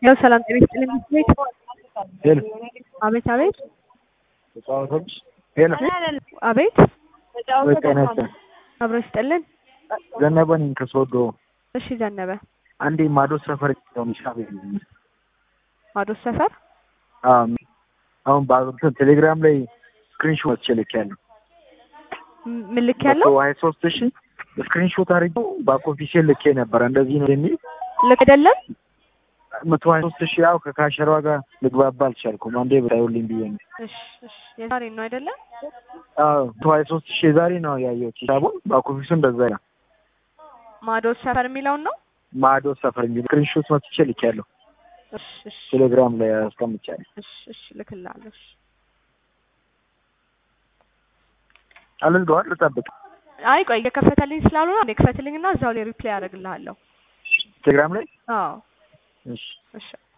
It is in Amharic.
ያው ሰላም ጤና ይስጥልኝ ቤት ሄሎ አቤት አቤት ተጫዋቾች ሄሎ አቤት ጤና ይስጥልኝ አብሮ ይስጥልን ዘነበ ነኝ ከሶዶ እሺ ዘነበ አንዴ ማዶ ሰፈር ነው ሚሻ ቤት ማዶስ ሰፈር አሁን በእንትን ቴሌግራም ላይ ስክሪንሾት ወጥቼ ልኬያለሁ ም- ምን ልክ ያለው ሀያ ሶስት ሺ ስክሪንሾት አድርጌው ባክ ኦፊሴል ልኬ ነበረ እንደዚህ ነው የሚል ልክ አይደለም መቶ ሀያ ሶስት ሺ ያው ከካሸሯ ጋር ልግባባ አልቻልኩም። አንዴ ብታዩልኝ ብዬ ነው። እሺ እሺ የዛሬ ነው አይደለም አዎ መቶ ሀያ ሶስት ሺ የዛሬ ነው ያየሁት ሂሳቡን ባክ ኦፊሱ እንደዛ ነው። ማዶስ ሰፈር የሚለውን ነው ማዶ ሰፈር የሚል ስክሪንሾት መጥቼ ልኬያለሁ እሺ እሺ ቴሌግራም ላይ አስቀምጫለሁ። እሺ እሺ ልክልሃለሁ እሺ አልዝገዋል ልጠብቅ አይ ቆይ የከፈተልኝ ስላልሆነ አንዴ ክፈትልኝና እዛው ላይ ሪፕላይ አደርግልሃለሁ ቴሌግራም ላይ አዎ እሺ እሺ